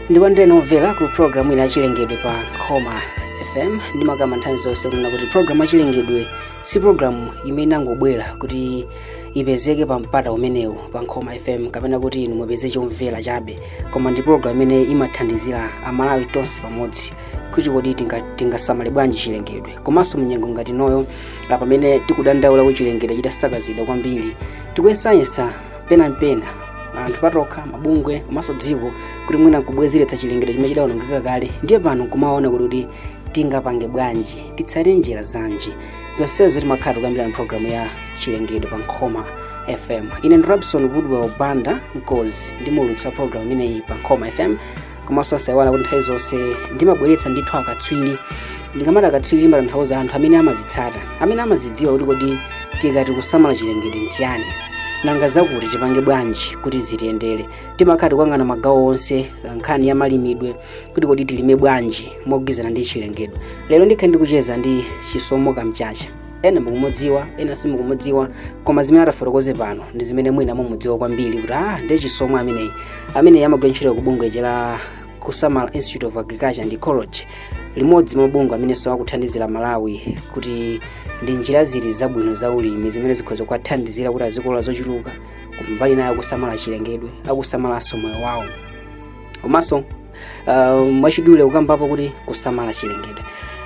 ndikondere nomvera ku programu ina yachilengedwe pa khoma fm ndimakamba nthawi zonse kunena kuti programu yachilengedwe si programu imene inangobwera kuti ipezeke pa mpata umenewu pa nkhoma fm kapena kuti inu mupeze chomvera chabe koma ndi programu imene imathandizira amalawi tonse pamodzi kuti kodi tinga- tingasamale bwanji chilengedwe komanso munyengo ngati noyo ah, pamene tikudandaula kuti chilengedwe chitasakazidwa kwambiri tikuyesayesa penapena anthu patokha mabungwe komanso dziko kuti mwina nkubwezeretsa chilengedwe chimene chidawonongeka kale ndiye pano nkumaona kuti tingapange bwanji titsate njira zanji zonsezo timakhala tikuyambira mpulogalamu ya chilengedwe pa nkhoma fm ine ndi robson woodwell banda mkozi ndimulutsa pulogalamu imeneyi pa nkhoma fm komanso asayiwala kuti nthawi zonse ndimabweretsa ndithu akatswiri ndikamati akatswiri ndimatanthauza anthu amene amazitsata amene amazidziwa kuti kodi tikati kusamala chilengedwe nchiyani nanga zakuti tipange bwanji kuti zitiyendere timakhala tikuyang'ana magawo onse nkhani ya malimidwe kuti kodi tilime bwanji mogwirizana ndi chilengedwe lero ndikhala ndikucheza ndi chisomo kamchacha ena mukumudziwa ena simukumudziwa koma zimene atafotokoze pano ndi zimene mwina mumudziwa kwambiri kuti ah ndi chisomo ameneyi ameneyi amagwira ntchito ku bungwe la kusamala institute of agriculture and ecology limodzi mwa mabungwe amenenso akuthandizira malawi kuti ndi njira zili zabwino za ulimi zimene zikhoza kuwathandizira kuti azikolola zochuluka kumbali nayo akusamala chilengedwe akusamalanso moyo wawo komanso uh, mwachidule kukambapo kuti kusamala chilengedwe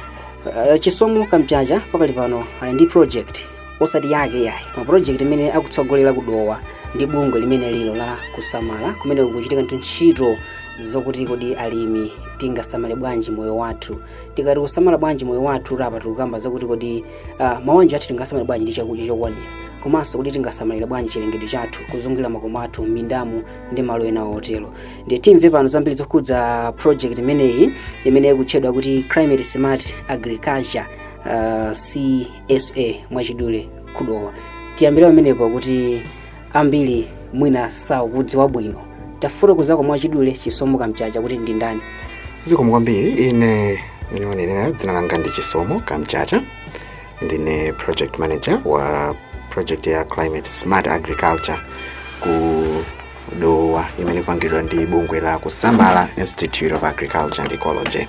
uh, chisomo kamchacha pakali pano ali ndi project osati yake yayi koma project imene akutsogolera kudowa ndi bungwe limene lilo la kusamala kumene kukuchitika ndi ntchito zokuti kodi alimi tingasamale bwanji moyo wathu tikati kusamala bwanji moyo wathu rapa tikukamba zakuti kodi uh, mawanja athu tingasamale bwanji ndi chakudya chokwanira komanso kuti tingasamalira bwanji chilengedwe chathu kuzungulira makomo athu m'mindamu ndi malo ena otero ndiye timve pano zambiri zokhudza project imeneyi imene ikutchedwa kuti climate smart agriculture uh, csa mwachidule kudowa tiyambire pamenepo kuti ambiri mwina sakudziwa bwino tafotokozako mwachidule chisomo kamchacha kuti ndi ndani zikomo kwambiri ine minionenera dzina langa ndi chisomo kamchacha ndine project manager wa project ya climate smart agriculture ku dowa imene ikupangidwa ndi bungwe la kusamala institute of agriculture and ecology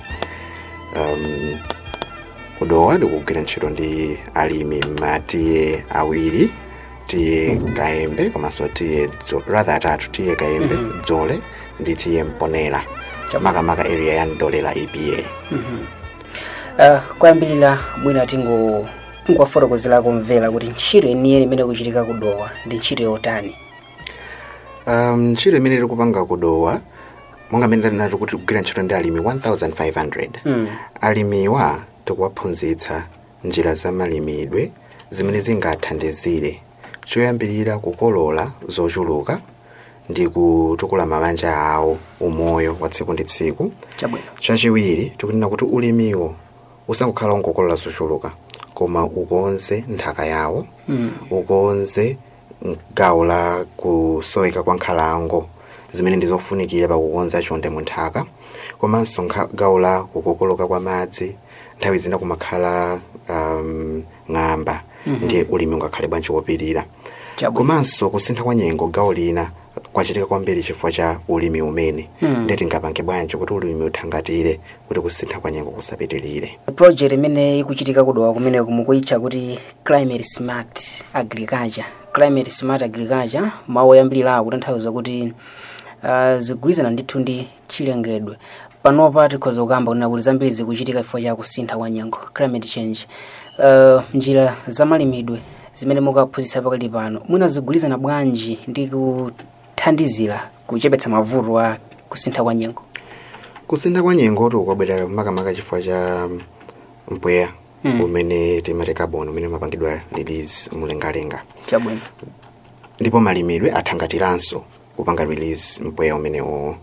um, kudowa ndikugwira ntchito ndi alimi matiye awiri tiye kaembe komanso tiye Dzo- rather atatu tiye kaembe dzole ndi tiye mponera makamaka area ya ndolera epa uh, kuyambirira mwina tingo tingowafotokozera kumvera kuti ntchito yeniyeni imene kuchitika kudowa ndi ntchito yotani um, ntchito imene tikupanga kudowa monga mmene ndinati kuti kugwira ntchito ndi alimi 1500 Mm. alimiwa tikuwaphunzitsa njira za malimidwe zimene zingathandizire choyambirira kukolola zochuluka ndi kutukula mabanja awo umoyo wa tsiku ndi tsiku chabwino chachiwiri tikunena kuti ulimiwo usangokhala ungokolola zochuluka koma ukonze nthaka yawo Mm. ukonze gawo la kusoweka kwa nkhalango zimene ndizofunikira pakukonza chonde mu nthaka komanso nkha- gawo la kukokoloka kwa madzi nthawi zina kumakhala um, ng'amba ndiye ulimi ungakhale bwanji wopirira chabwino komanso kusintha kwa nyengo gawo lina kwachitika kwambiri chifukwa cha ulimi umene Hmm. ndiye tingapange bwanji kuti ulimi uthangatire kuti kusintha kwa nyengo kusapitirire project imene ikuchitika kudowa kumene kumukuyitcha kuti climate smart agriculture climate smart agriculture mawu oyambirirawo kutanthauza kuti uh, zigwirizana ndithu ndi chilengedwe panopa tikhoza kukamba kunena kuti zambiri zikuchitika chifukwa cha kusintha kwa nyengo climate change uh, njira za malimidwe zimene mukaphunzitsa pakali pano mwina zigwirizana bwanji ndi kuthandizira kuchepetsa mavuto a kusintha kwa nyengo kusintha kwa nyengo tikukabwera makamaka chifukwa cha mpweya Hmm. umene timati carbon umene umapangidwa release mlengalenga chabwino ndipo malimidwe athangatiranso kupanga release mpweya umenewo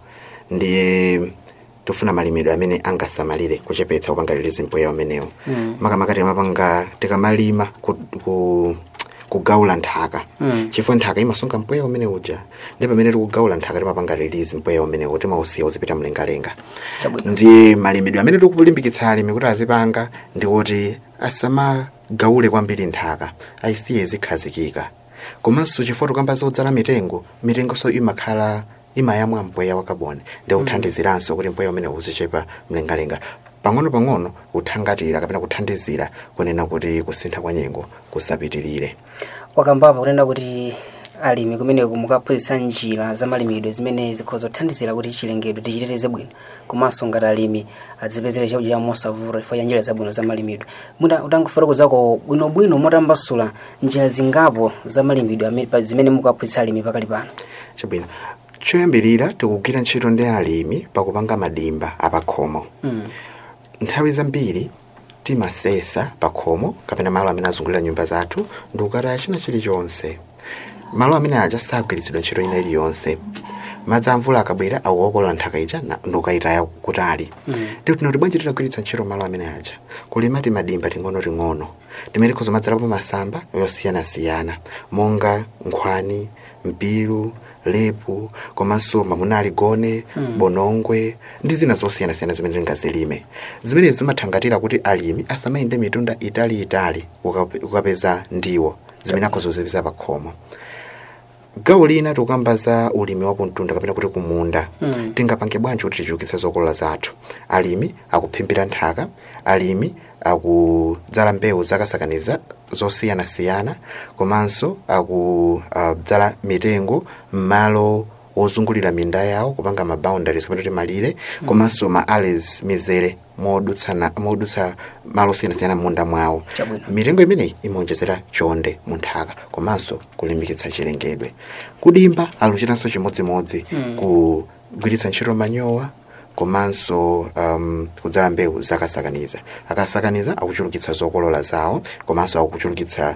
ndiye tifuna malimidwe amene angasamalire kuchepetsa kupanga release mpweya umenewo Mm. makamaka timapanga tikamalima ku, ku, kugawula nthaka Mm. chifukwa nthaka imasunga mpweya umene uja ndi pamene tikugawula nthaka timapanga release mpweya umenewo timausiya uzipita mlengalenga chabwino ndi malimidwe amene tikulimbikitsa alimi kuti azipanga ndi kuti asamagawule kwambiri nthaka ayisiye zikhazikika komanso chifukwa tikamba zodzala mitengo mitengonso imakhala imayamwa mpweya wa kaboni ndi kuthandiziranso kuti mpweya umene uzichepa mlengalenga pang'ono pang'ono kuthangatira kapena kuthandizira kunena kuti kusintha kwa nyengo kusapitirire wakambapo kunena kuti alimi kumeneku mukaphunzitsa njira za malimidwe zimene zikhoza kuthandizira kuti chilengedwe tichiteteze bwino komanso ngati alimi adzipezere chakudya chawo mosavuta chifukwa cha njira zabwino za malimidwe muda utangofotokozako bwinobwino motambasula njira zingapo za malimidwe amene- pa- zimene mukaphunzitsa alimi pakali pano chabwino choyambirira tikugwira ntchito ndi alimi pakupanga madimba apakhomo Mm. nthawi zambiri timasesa pakhomo kapena malo amene azungulira nyumba zathu ndi ukataya china chilichonse malo amene aja sagwiritsidwa ntchito ina iliyonse madzi amvula akabwera akuokolola nthaka ija na- ndi ukayitaya kutali ndi kuti bwanji titagwiritsa ntchito malo amene aja kulima timadimba ting'onoting'ono timene tikhoza madzalapo masamba yosiyanasiyana monga nkhwani mpiru lepu komanso mamunali gone bonongwe ndi zina zosiyanasiyana zimene tingazilime zimenezi zimathangatira kuti alimi asamayende mitunda italiitali ukape- ukapeza ndiwo zimene akhozozipeza pakhomo gawo lina tikukamba za ulimi wa kumtunda kapena kuti kumunda Mm. tingapange bwanji kuti tichulukitse zokolola zathu alimi akuphimbira nthaka alimi akudzala mbewu zakasakaniza zosiyanasiyana komanso akudzala mitengo m'malo wozungulira minda yawo kupanga ma boundaries kapena kuti malire komanso ma alleys mizere modutsana modutsa malo osiyanasiyana m'munda mwawo Chabwino. mitengo imeneyi imaonjezera chonde mu nthaka komanso kulimbikitsa chilengedwe kudimba aluchitanso chimodzimodzi Mm. kugwiritsa ntchito manyowa komanso um, kudzala mbewu zakasakaniza akasakaniza akuchulukitsa zokolola zawo komanso akuchulukitsa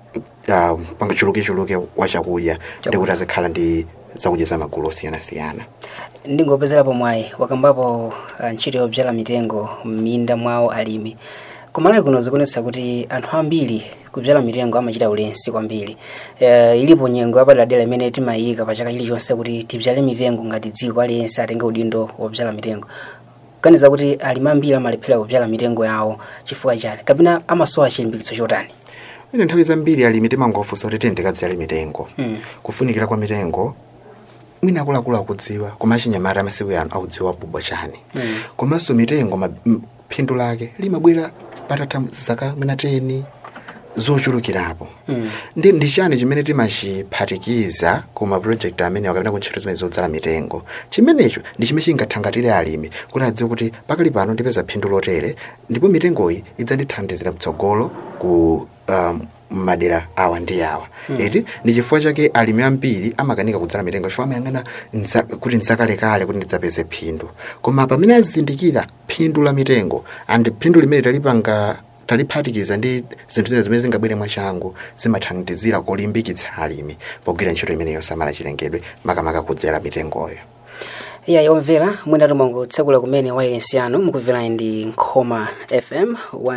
uh, panga chulukichuluke wa chakudya ndi kuti azikhala ndi zakudya za magulu osiyanasiyana ndingopezerapo mwayi wakambapo ah, ntchito yobyala mitengo m'minda mwawo alimi kumalawi kuno zikuonetsa kuti anthu ambiri kubyala mitengo amachita ulesi kwambiri uh, ilipo nyengo yapaderadera imene timayika pa chaka chilichonse kuti tibyale mitengo ngati dziko aliyense atenge udindo wobyala mitengo kaniza kuti alimi ambiri amalephera kubyala mitengo yawo chifukwa chani kapena amasowa chilimbikitso chotani ine nthawi zambiri alimi timangofunsa kuti tiyendekadzale mitengo Mm. kufunikira kwa mitengo mwina akuluakulu akudziwa koma achinyamata amasiku ano akudziwa bubwa chani Mm. komanso mitengo ma- m- phindu lake limabwera patatha zaka mwina 10 zochulukirapo Mm. ndi ndi chani chimene timachiphatikiza ku mapulojekiti amene akapita ku ntchito zimene zodzala mitengo chimenecho ndi chimene chingathangatire alimi kuti adziwe kuti pakali pano ndipeza phindu lotere ndipo mitengoyi idzandithandizira mtsogolo ku um, madera awa ndi awa eti ndi chifukwa chake alimi ambiri amakanika kudzala mitengo chifukwa amayang'ana nza- kuti nzakalekale kuti ndidzapeze phindu koma pamene azindikira phindu la mitengo and phindu limene talipanga taliphatikiza ndi zinthu zina zimene zingabwere mwachangu zimathandizira kulimbikitsa alimi pogwira ntchito imene yosamala chilengedwe makamaka kudzera mitengoyo iya yomvera mwina timangotsekula kumene wailesi yanu mukumvera ndi nkhoma fm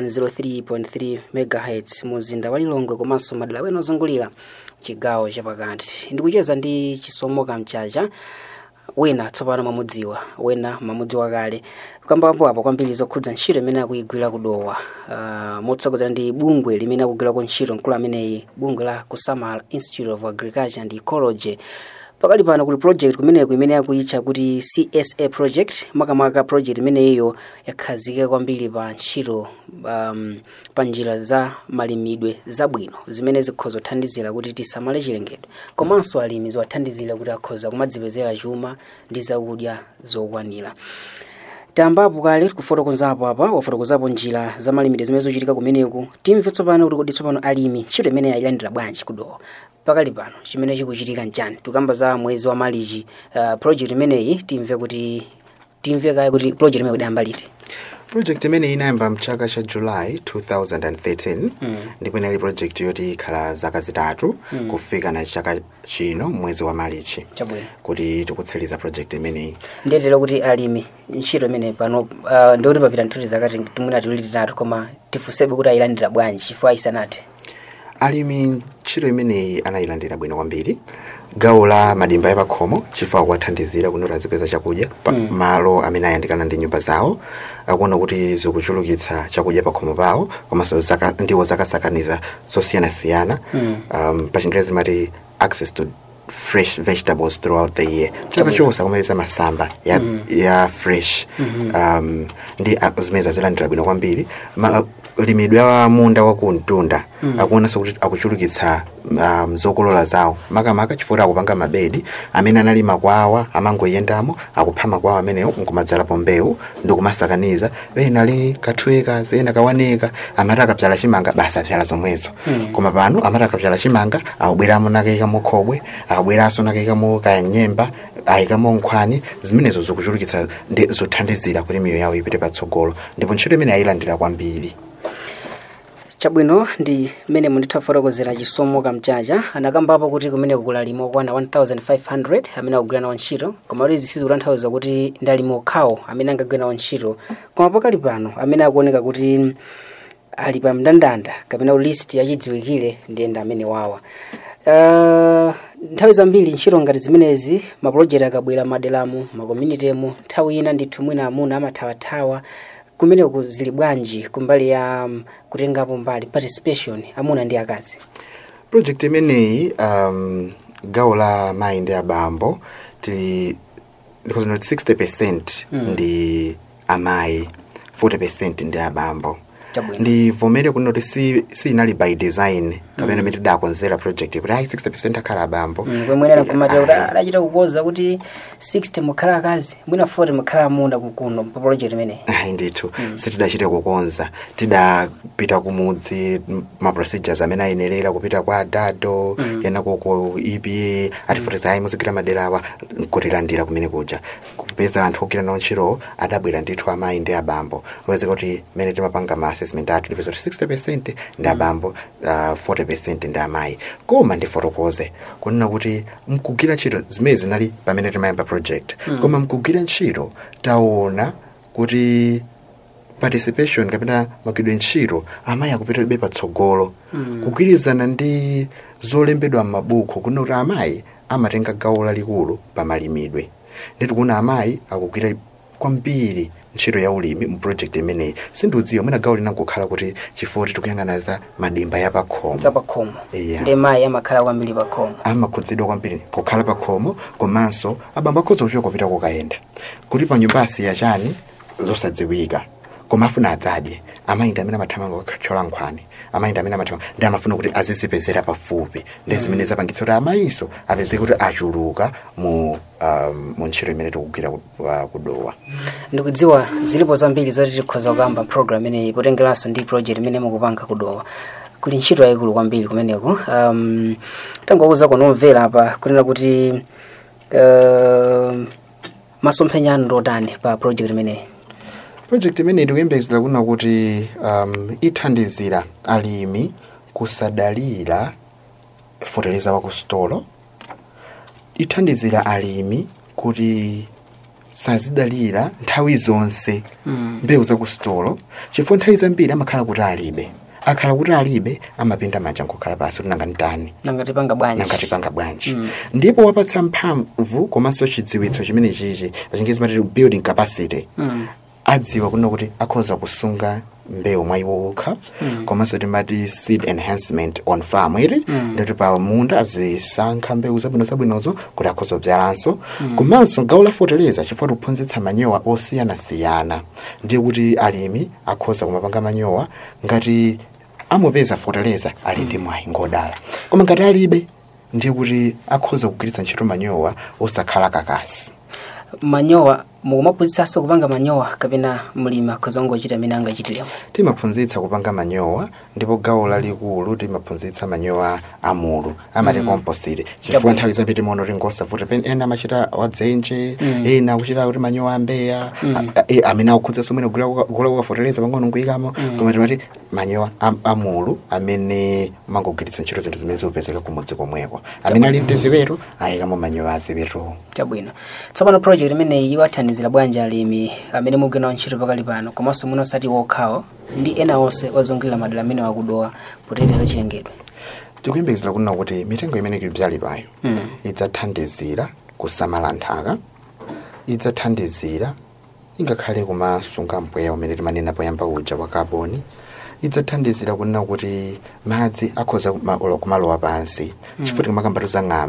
103.3 megahertz muzinda wa lilongwe komanso madera wena ozungulira chigawo chapakati ndikucheza ndi chisomo kamchacha wina tsopano mamudziwa wena mamudziwa kale kambapo apo kwambiri zokhudza ntchito imene akuyigwira kudowa uh, motsogozera ndi bungwe limene akugwirako ntchito mkulu ameneyi bungwe la kusamala institute of agriculture and ecology pakali pano kuli project kumeneko imene yakuyitcha kuti csa project makamaka project imeneyiyo yakhazikika kwambiri pa ntchito um, pa njira za malimidwe zabwino zimene zikhoza kuthandizira kuti tisamale chilengedwe komanso alimi ziwathandizira kuti akhoza kumadzipezera chuma ndi zakudya zokwanira tambapo kale kufotokozapo apa wafotokozapo njira za malimidwe zimene zochitika kumeneku timve tsopano kuti kodi tsopano alimi ntchito imene yayilandira bwanji kudowa pakali pano chimene chikuchitika nchani tikamba za mwezi wa malichi uh, project imeneyi timve kuti timve kaye kuti project imeneyi kudayamba liti project imene inayamba mchaka cha july 2013 ndipo inali project yoti ikhala zaka zitatu kufika na chaka chino mwezi wa malichi chabwino kuti tikutsiriza project imeneyi ndiyetera kuti alimi ntchito imene pano uh, ndikuti papita nthuti zakati timwina tiwiri titatu koma tifunsebe kuti ayilandira bwanji chifukwa ayisanathe alimi ntchito imeneyi anayilandira bwino kwambiri gawo la madimba yapakhomo chifukwa kuwathandizira kuti azipeza chakudya pa malo amene ayandikana ndi nyumba zawo akuona kuti zikuchulukitsa chakudya pakhomo pawo komanso zaka, ndiwo zakasakaniza zosiyanasiyana Mm. um, pa chingerezi mati access to fresh vegetables throughout the year chaka chose akumeleza masamba ya, ya fresh um, ndi a- zimene zazilandira bwino kwambiri Ma- limidwe wa munda wakuntunda akuonanso kuti akuchulukitsa um, zokolola zawo makamaka chifukwa akupanga mabedi amene anali makwawa amangoyendamo akupha makwawa amenewo nkumadzalapo mbewu ndikumasakaniza ena ali kathweka ena kawaneka amati akapyala chimanga basi apyala zomwezo koma pano amati akapyala chimanga akubweramo nakayikamo khobwe akubweranso nakayikamo kanyemba ayikamo nkhwani zimenezo zikuchulukitsa ndi zothandizira kuti miyo yawo ipite patsogolo ndipo ntchito imene ayilandira kwambiri chabwino ndi mmene munditha fotokozera chisomo kamchacha anakambapo kuti kumene kukula alimi okwana 1500 amene akugwira nawo ntchito koma kuti zisizi kutanthauza kuti ndi alimi okhawo amene angagwira nawo ntchito koma pakali pano amene akuoneka kuti ali pa mndandanda kapena list yachidziwikire ndi enda amene wawa uh, nthawi zambiri ntchito ngati zimenezi mapulojekti akabwera maderamu makomunitemu nthawi ina ndithu mwina amuna amathawathawa kumeneku zili bwanji kumbali ya um, kutengapo mbali participation amuna ndi akazi project imeneyi um, gawo la mayi ndi abambo tili because not 60 percent ndi amayi 40 percent ndi abambo Chabwino. ndivomere kuti noti si, si inali by design kapena imene tidakonzera project kuti ayi 60 percent akhala abambo kwemwenera kumatera kuti adachita kukoza kuti 60 mukhala akazi mwina 40 mukhala amuna kukuno pa project imeneyi ayi ndithu sitidachite kukonza tidapita kumudzi m- ma procedures amene ayenerera kupita kwa dado yena koko epa atifotoza ayi muzigwira maderawa nkutilandira kumene kuja kupeza anthu ogwira nawo ntchitowo adabwera ndithu amayi ndi abambo opezeka kuti mene timapanga ma assessment athu tipeza kuti 60 percent ndi abambo uh, 40 percent ndi amayi koma ndifotokoze kunena kuti mkugwira ntchito zimene zinali pamene timayamba project koma mkugwira ntchito taona kuti participation kapena magwidwe ntchito amayi akupitabe patsogolo kugwirizana ndi zolembedwa m'mabuku kunena kuti amayi amatenga gawo lalikulu pa malimidwe nditi kuna amayi akugwira kwambiri ntchito ya ulimi mu project imeneyi sindiudziwa mwina gawo linangokhala kuti chifukwa kuti tikuyang'ana za madimba ya pakhomo zapakhomo Yeah. ndi mayi amakhala kwambiri pakhomo amakhudzidwa kwambiri kukhala pakhomo komanso abambo akhoza kuchoka kupita kokayenda kuti pa nyumba asiya chani zosadziwika koma afuna adzadye amayi ndi amene amathamanga kukathyola nkhwani amayi ndi amene amathamanga ndi amafuna kuti azizipezera pafupi ndi zimene zapangitsa kuti amayinso apezeke kuti achuluka mu um, mu ntchito imene tikugwira ku- uh, kudowa ndikudziwa zilipo zambiri zoti tikhoza kukamba program imeneyi potengeranso ndi project imene mukupanga kudowa kuli ntchito yayikulu kwambiri kumeneku um, tangokuza kunomvera apa kunena kuti uh, masomphenya anu ndotani pa project imeneyi project imeneyi tikuyembekezera kuna kuti um, ithandizira alimi kusadalira foteleza wa ku stolo ithandizira alimi kuti sazidalira nthawi zonse Mm. mbewu za ku stolo chifukwa nthawi zambiri amakhala kuti alibe akhala kuti alibe amapinda manja nkukhala pasi kuti nanga ntani nangati panga bwanji nangatipanga bwanji Mm. ndipo wapatsa mphamvu komanso chidziwitso chimene chichi pachingezi matiti building capacity Mm. adziwa kuno kuti akhoza kusunga mbewu mwa iwo okha Mm. komanso timati seed enhancement on farm iti Mm. ndati pa munda azisankha mbewu zabwino zabwinozo kuti akhoza kubzalanso komanso gawo la foteleza chifukwa tikuphunzitsa manyowa osiyanasiyana ndiye kuti alimi akhoza kumapanga manyowa ngati amupeza foteleza ali ndi mwayi ngodala koma ngati alibe ndiye kuti akhoza kugwiritsa ntchito manyowa osakhala kakasi manyowa mukumaphunzitsanso kupanga manyowa kapena mlimi akhoza kungochita amene angachitiremo timaphunzitsa kupanga manyowa ndipo gawo lalikulu timaphunzitsa manyowa amulu amati composite chifukwa Chabwino. nthawi zambiri timaona kuti ngosavuta pene ena amachita wadzenje Mm. ena akuchita kuti manyowa ambeya Mm. a- a- amene akukhudzanso mwene gula kukafoteleza pang'ono nkuyikamo Mm. koma timati manyowa am- amulu amene mangogwiritsa ntchito zinthu zimene zikupezeka kumudzi komweko amene ali mteziweto ayikamo manyowa aziweto chabwino tsopano project imeneyi iwathandizira bwanji alimi amene mugwira nawo ntchito pakali pano komanso muno osati wokhawo ndi ena onse ozungulira madera amene wakudowa poteteza chilengedwe tikuyembekezera kunena kuti mitengo imene ikubyalidwayo Mm. idzathandizira kusamala nthaka idzathandizira ingakhale kumasunga mpweya umene timanena poyamba uja wa kaboni idzathandizira kunena kuti madzi akhoza kuma- olo- kumalowa pansi chifukwa tikumakambatu za ng'amba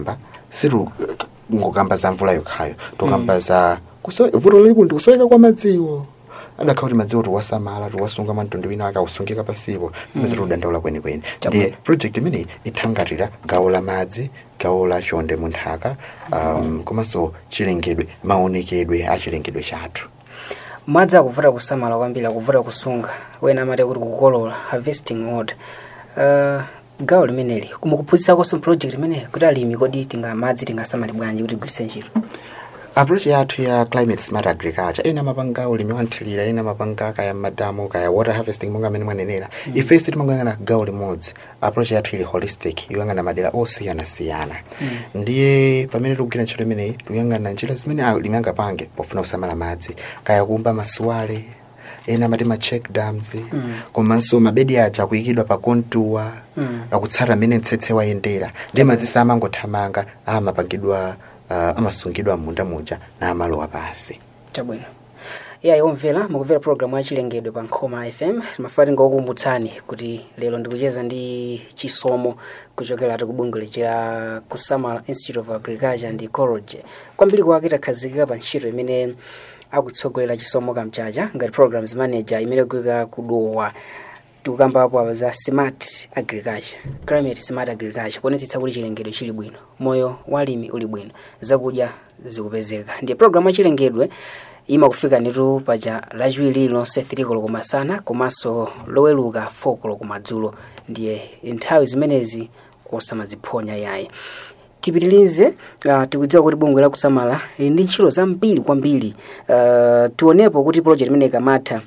siru ngokamba za mvula yokhayo tokamba za kuso- vuto lalikulu ndi kusoweka kwa madziwo adakhala kuti madziwo tiwasamala tiwasunga mtundu wina akawusungika pasipo zimene tiudandaula kwenikweni ndiye project imeneyi ithangatira gawo la madzi gawo la chonde mu nthaka um, komanso chilengedwe maonekedwe a chilengedwe chathu madzi akuvuta kusamala kwambiri akuvuta kusunga wena amati kuti kukolola harvesting order uh, gawo limeneli kumukuphunzitsakonso project imeneyi kuti alimi kodi tinga madzi tingasamale bwanji kuti igwiritse ntchito approach yathu ya climate smart agriculture ena mapanga ulimi wanthilira ena mapanga kaya madamu kaya water harvesting monga amene mwanenera mm. ifenso timangoyang'ana gawo limodzi approach yathu ili holistic yoyang'ana madera osiyanasiyana mm. ndiye pamene tikugwira ntchito imeneyi tikuyang'ana njira zimene alimi angapange pofuna kusamala madzi kaya kumba masuwale ena amati ma check dams mm. komanso mabedi aja akuyikidwa pa kontuwa mm. akutsata mmene mtsetse wayendera ndiye madzi samangothamanga amapangidwa uh, amasungidwa munda muja na amalowa pasi chabwino ya iwomvera mukumvera programu ya chilengedwe pa nkhoma fm mafati ngokumbutsani kuti lero ndikucheza ndi chisomo kuchokera ati kubungwe lichira kusamala institute of agriculture and ecology kwambiri kwake takhazikika pa ntchito imene akutsogolera chisomo kamchacha ngati programs manager imene kuyika kudowa tikukambapo apa za smart agriculture climate smart agriculture kuonetsetsa kuti chilengedwe chili bwino moyo walimi uli bwino zakudya zikupezeka ndiye programu ya chilengedwe imakufika nditu paja lachiwiri lonse 3 koloko masana komanso loweluka 4 koloko madzulo ndiye nthawi zimenezi osamaziphonya yayi tipitilize uh, tikudziwa kuti bungwe lakusamala lili ndi ntchito zambiri kwambiri uh, tionepo kuti project imene ikamatha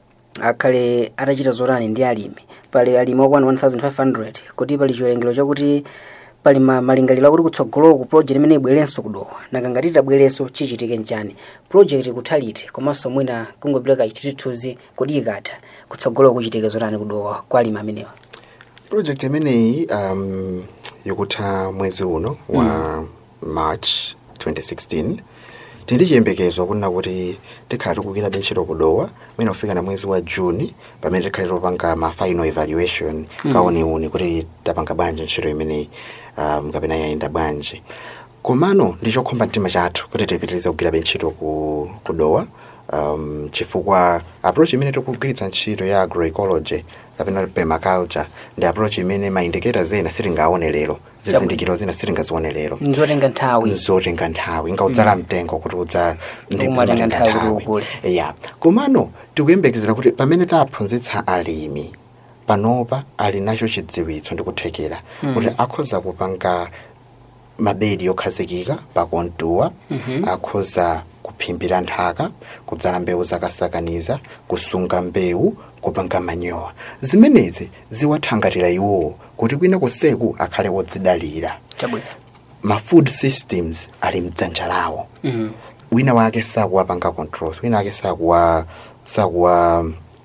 akhale atachita zotani ndi alimi pali alimi okwana 1500 kuti pali chiwerengero chakuti pali ma- malingaliro akuti kutsogoloku project imene ibwerenso kudowa nanga ngati itabwerenso chichitike nchani project ikuthaliti komanso mwina kungopereka chithunzi kodi ikatha kutsogoloku kuchitike zotani kudowa kwa alimi amenewa project imeneyi um, ikutha mwezi uno wa mm. march 2016 tindi chiyembekezo kunena kuti tikhala tikukira ntchito kudowa mwina kufika na mwezi wa juni pamene tikhale topanga ma final evaluation mm. kaoniuni kuti tapanga bwanji ntchito imeneyi um, kapena yayenda bwanji komano ndi chokhomba mtima chathu kuti tipitirize kugwira ntchito ku kudowa um, chifukwa approach imene tikugwiritsa ntchito ya agroecology kapena permaculture ndi approach imene ma indicators ena sitingaone lero zizindikiro zina sitingazione lero nzotenga nthawi zotenga nthawi ngaudzala mtengo kuti udza ndi Umatenga zimatenga nthawi kuti nthawi ukule. ya komano tikuyembekezera kuti pamene taphunzitsa alimi panopa ali nacho chidziwitso ndi kuthekera kuti akhoza kupanga mabedi okhazikika pakontuwa akhoza kuphimbira nthaka kudzala mbewu zakasakaniza kusunga mbewu kupanga manyowa zimenezi ziwathangatira iwowo kuti kwina kuseku akhale wodzidalira chabwino ma food systems ali mdzanja lawo Mhm. wina wake sakuwapanga controls wina wake sakuwa sakuwa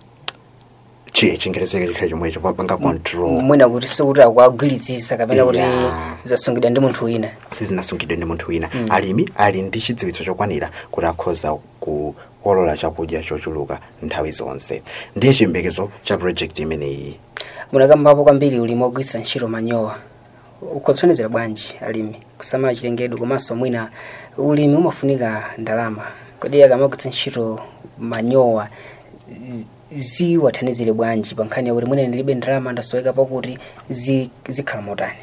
chiye chingerezeke chikhale chomwecho papanga control mwina kuti sikuti akuagwiritsisa kapena kuti Yeah. zasungidwa ndi munthu wina sizinasungidwe ndi munthu wina alimi ali ndi chidziwitso chokwanira kuti akhoza kukolola chakudya chochuluka nthawi zonse ndiye chiyembekezo cha project imeneyi munakambapo kwambiri ulimi ogwiritsa ntchito manyowa ukhotsonezera bwanji alimi kusamala chilengedwe komanso mwina ulimi umafunika ndalama kodi akamagwiritsa ntchito manyowa zi- ziwathandizire bwanji pa nkhani yakuti mwina ndilibe ndalama ndasoweka pakuti zi- zikhala motani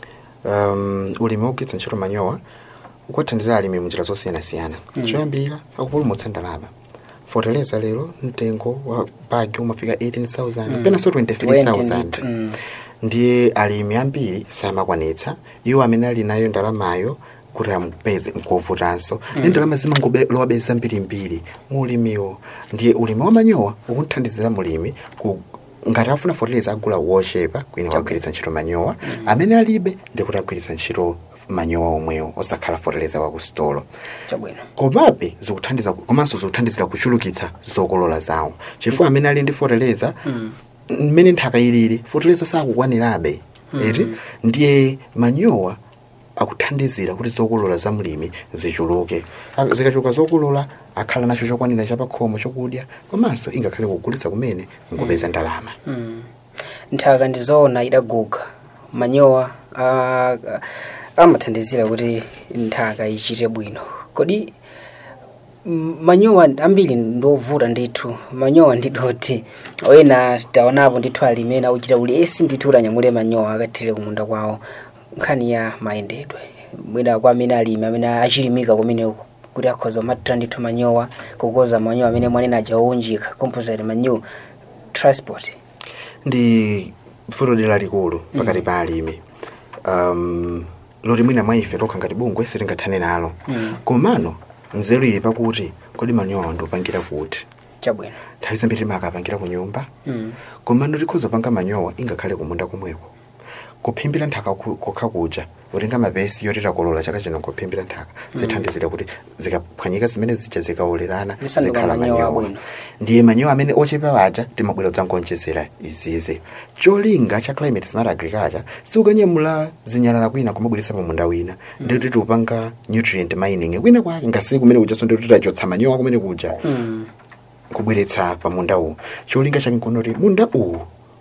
um, ulimi wogwiritsa ntchito manyowa ukuwathandiza alimi munjira zosiyanasiyana choyambira akupulumutsa ndalama foteleza lero mtengo wa bagi umafika 18000 penanso 23000 Mm. ndiye alimi ambiri samakwanitsa iwo amene ali nayo ndalamayo kuti amupeze nkovutanso ndi ndalama zimangolewabe zambirimbiri mu ulimiwo ndiye ulimi wa manyowa ukunthandizira mulimi ku ngati afuna foteleza agula wochepa kwina wagwiritsa ntchito manyowa amene alibe ndikuti agwiritsa ntchito manyowa omwewo osakhala foteleza wakusitolo chabwino komabe zikuthandiza komanso zikuthandizira kuchulukitsa zokolola zawo chifukwa amene ali ndi foteleza mmene nthaka ilili foteleza sakukwanirabe eti ndiye manyowa akuthandizira kuti zokolola za mlimi zichuluke A- zikachuluka zokolola akhala nacho chokwanira chapakhomo chokudya komanso ingakhale kugulitsa kumene ngopeza ndalama Mm. nthaka ndizoona idaguga manyowa amathandizira kuti nthaka ichite bwino kodi m- manyowa ambiri ndovuta ndithu manyowa ndidoti wena taonapo ndithu alimi ena uchita ulesi ndithu ulanyamule manyowa akathire kumunda kwawo nkhani ya mayendedwe mwina kwa amene alimi amene achilimika kumene kuti akhoza kumathira ndithu manyowa kukoza manyowa amene mwanena aja owunjika composite manure transport ndi vuto dera likulu pakati pa alimi um, loti mwina mwa ife tokha ngati bungwe sitingathane nalo Mm. komano nzeru ili pakuti kodi manyowa ndiopangira kuti chabwino nthawi zambiri timakapangira ku nyumba mm. komano tikhoza panga manyowa ingakhale kumunda komweko kuphimbira nthaka ku- kokha kuja utenga mapesi yoti takolola chaka chino kuphimbira nthaka zithandizira kuti zikaphwanyika zimene zija zikawolerana Zisanduka zikhala manyowa manyowa abwino. ndiye manyowa amene ochepa waja timabwera kudzangonjezera izizi cholinga cha climate smart agriculture siukanyamula zinyalala kwina kumabweretsa pamunda wina ndikuti tiupanga nutrient mining kwina kwake ngasiku kumene kujaso ndikuti tachotsa manyowa kumene kuja Mm. kubweretsa pa munda uwu cholinga chake nkunoti munda uwu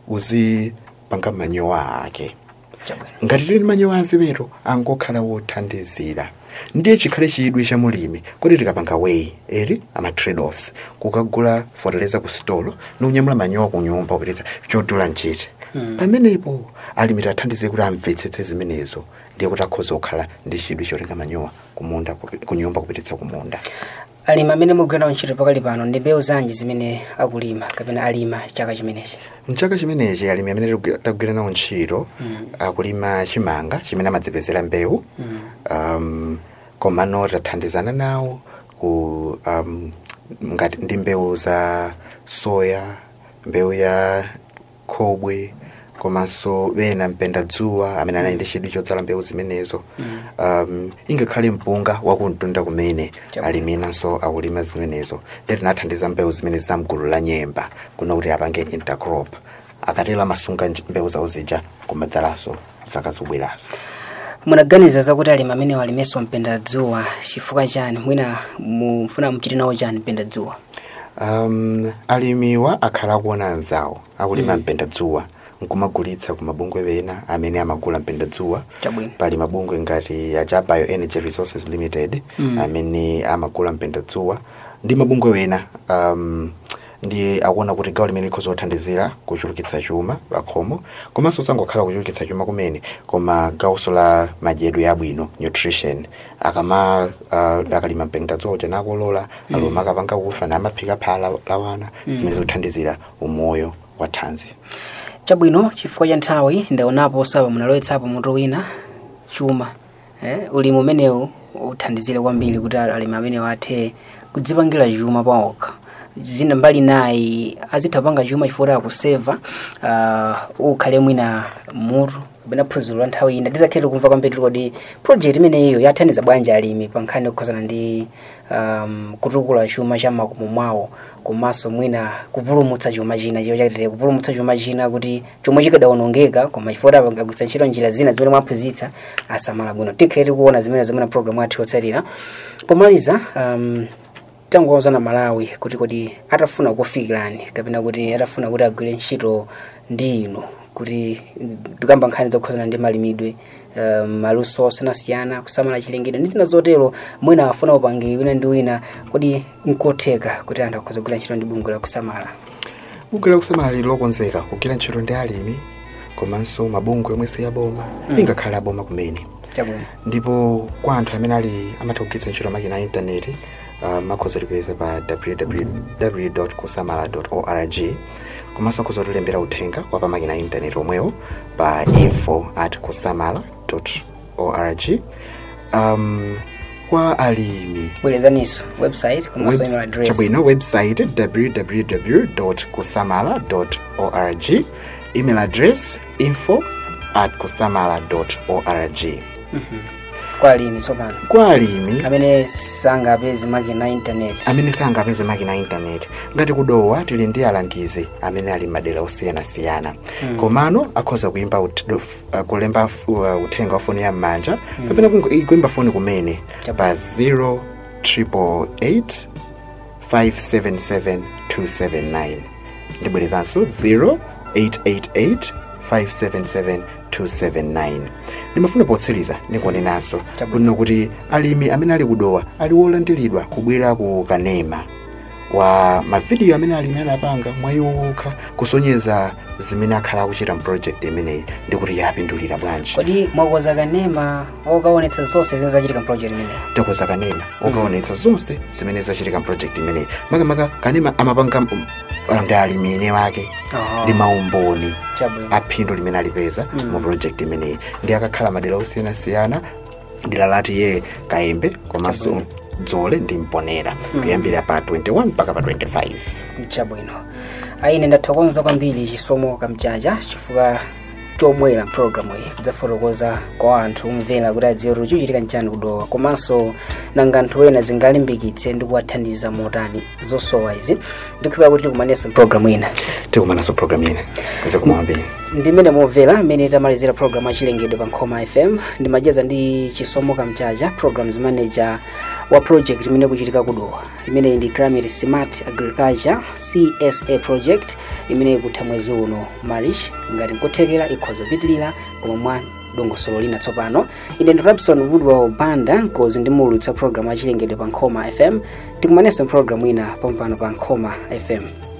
uzipanga manyowa ake chabwino ngati tili ndi manyowa anziweto angokhala wothandizira ndiye chikhale chidwi cha mulimi kuti tikapanga way eri ama trade-offs kukagula fertilizer ku stolo niunyamula manyowa ku nyumba kupititsa chodula nchiti Mm. pamenepo alimi tathandizire kuti amvetsetse zimenezo ndiye kuti akhoza kukhala ndi chidwi chotenga manyowa kumunda kupi- ku nyumba kupititsa kumunda alimi amene mugwira ntchito pakali pano ndi mbewu zanji zimene akulima kapena alima chaka chimenechi mchaka chimenechi alimi amene tagwira- tagwira nawo ntchito Mm. akulima chimanga chimene amadzipezera mbewu Mm. um, komano tathandizana nawo ku um, ngati ndi mbewu za soya mbewu ya khobwe komanso bena mpenda dzuwa amene anali ndi chidwi chodzala mbewu zimenezo um, ingakhale mpunga wakumtunda kumene Chabu. aliminanso akulima zimenezo ndi tinathandiza mbewu zimene zamgulu la nyemba kuno kuti apange intercrop akatero amasunga nj- mbewu zawo zija kumadzalaso zaka zobwerazo munaganiza zakuti alimi amene walimenso mpenda dzuwa chifukwa chani mwina mufuna muchite nawo chani mpenda dzuwa um, alimiwa akhala akuona anzawo akulima mpenda dzuwa nkumagulitsa ku mabungwe wena amene amagula mpenda dzuwa chabwino pali mabungwe ngati aja bioenergy resources limited Mm. amene amagula mpenda dzuwa ndi mabungwe wena um, ndiye akuona kuti gawo limene likhoza kuthandizira kuchulukitsa chuma pakhomo komanso sangokhala kuchulukitsa chuma kumene koma gawuso la madyedwe abwino nutrition akama uh, akalima mpenda dzuwa uja nakolola aluma akapanga kufa namaphika phala lawana zimene zikuthandizira umoyo wa thanzi chabwino chifukwa cha nthawi ndaonapo sapa munalowetsapo mutu wina chuma eh, ulimi umenewu uthandizire kwambiri kuti alimi amenewo athe kudzipangira chuma pawokha zina mbali nayi azitha panga chuma chifukwa akuseva uh, ukhale mwina mutu kapena phunziro la nthawi ina tizakhete kumva kwambiri kodi project imeneyiyo yathandiza bwanji alimi pa nkhani yokhuzana ndi um, kutukula chuma cha makomo mwawo komanso mwina kupulumutsa chuma china chiwo chakitere kupulumutsa chuma china kuti chomwe chikadawonongeka koma chifukwa apangagwitsa ntchito njira zina zimene mwaphunzitsa asamala bwino tikhale tikuona zimene zimene program athu yotsatira pomaliza um, tangoza na malawi kuti kodi atafuna kufikirani kapena kuti atafuna kuti agwire ntchito ndi inu kuti tikamba nkhani zokhuzana ndi malimidwe um, maluso osiyanasiyana kusamala chilengedwe ndi zina zotero mwina afuna upangi wina ndi wina kodi nkotheka kuti anthu akhoza kugwira ntchito ndi bungwe la kusamala bungwe la kusamala lili lokonzeka kugwira ntchito ndi alimi komanso mabungwe omwe siyaboma ingakhale aboma kumene chabwino ndipo kwa anthu amene ali amatha kugwiritsa ntchito makina a intaneti uh, makhoza tipeza pa www kusamala org komanso akhoza tilembera uthenga wa pa makina a intaneti omwewo pa info at kusamala org um, kwa alimi bwerezaniso website komanso email address chabwino website www kusamala org email address info at kusamala org kwa alimi tsopano kwa alimi amene sangapeze makina internet amene sangapeze makina intaneti ngati kudowa tili ndi alangizi amene ali madera osiyanasiyana komano akhoza kuimba ut- uh, kulemba uh, uthenga wa foni ya m'manja kapena kungo- kuimba foni kumene pa 0 888 577 279 ndibwerezanso 0 888 577 279 ndimafuna potsiriza ndikunenanso Chabwino. kuno kuti alimi amene ali kudowa ali wolandiridwa kubwera ku kanema wa mavidiyo amene alimi adapanga mwayiwokha kusonyeza zimene akhala akuchita mprojekti imeneyi ndikuti yapindulira bwanji kodi mwakoza kanema okaonetsa zonse zimene zachitika mproject imeneyi takoza kanema okaonetsa zonse zimene zachitika mprojekti imeneyi makamaka kanema amapanga um, ndi alimi ene wake ndi maumboni chabwino aphindu limene alipeza Mm. mu project imeneyi ndi akakhala madera osiyanasiyana dera lati ye kayembe komanso Chabwino. dzole ndi mponera Mm. kuyambira pa 21 mpaka pa 25 chabwino aine ndathokoza kwambiri chisomo kamchacha chifukwa chobwera mpulogalamu iyi kudzafotokoza kwa anthu kumvera kuti adziwe kuti chikuchitika nchani kudowa komanso nanga anthu ena zingalimbikitse ndi kuwathandiza motani zosowa izi ndikuphera kuti tikumanenso mpulogalamu ina tikumananso program ina kuze kumawambiri ndimene momvera mmene tamalizira programu achilengedwe pa nkhoma fm ndimacheza ndi chisomo kamchacha programs manager wa project imene kuchitika kudowa imeneyi ndi climate smart agriculture csa project imene ikutha mwezi uno marish ngati nkuthekera ikhoza pitilira koma mwa dongosolo lina tsopano ine ndi rabson woodwell banda nkozi ndi mulutsa programu achilengedwe pa nkhoma fm tikumanenso programu ina pampano pa nkhoma fm